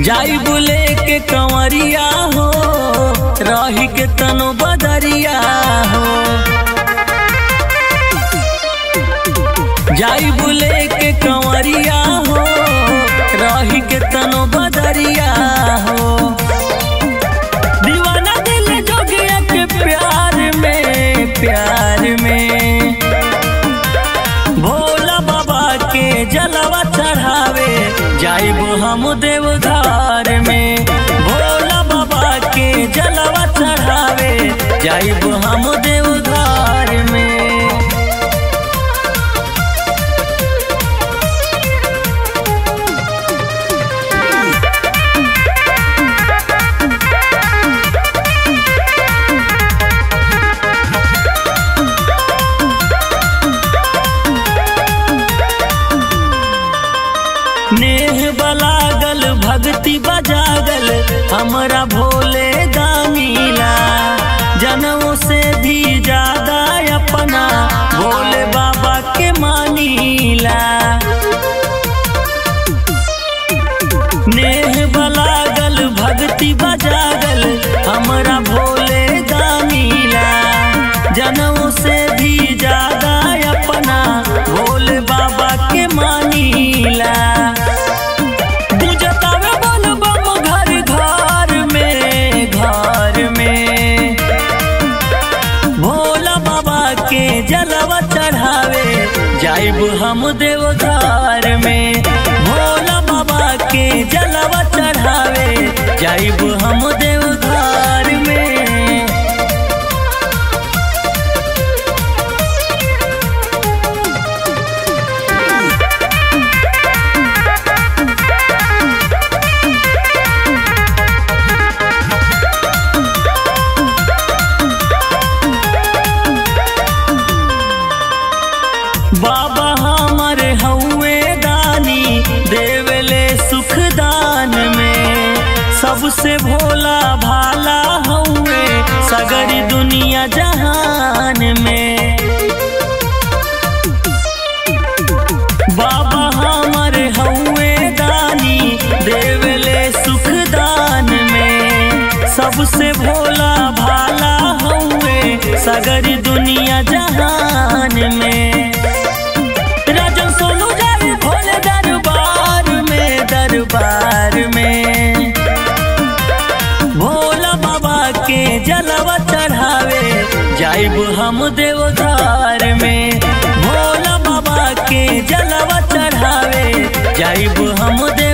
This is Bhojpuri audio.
जाई बुले के कंवरिया हो रही के तनो बदरिया हो जाई बुले के कंवरिया हो रही के तनो बदरिया हो दीवाना दिल जोगिया के प्यार में प्यार में भोला बाबा के जलवा चढ़ावे जाइब हम देवघर में भोला बाबा के जलवा चढ़ावे जाइब हम देवघर में नेह बलागल भक्ति बजागल हमरा भोले दानीला जनों से भी ज्यादा अपना भोले बाबा के मानीला नेह बलागल भक्ति बजागल हमरा भोले दानीला जनों से भी ज्यादा अपना भोले बाबा के मानीला बुझतावे बोल बम घर घर में घर में भोला बाबा के जलवा चढ़ावे जाइब हम देवघर में भोला बाबा के जलवा चढ़ावे जाइब हम देवघर में बाबा हमर हउए दानी देवले सुख दान में सबसे भोला भाला हउए सगरी दुनिया जहान में बाबा हमर हउए दानी देवले सुख दान में सबसे भोला भाला हउए सगरी दुनिया जहान में राजन सोनू जाई भोले दरबार में दरबार में भोला बाबा के जलवा चढ़ावे जाइब हम देवघर में भोला बाबा के जलवा चढ़ावे जाइब हम देव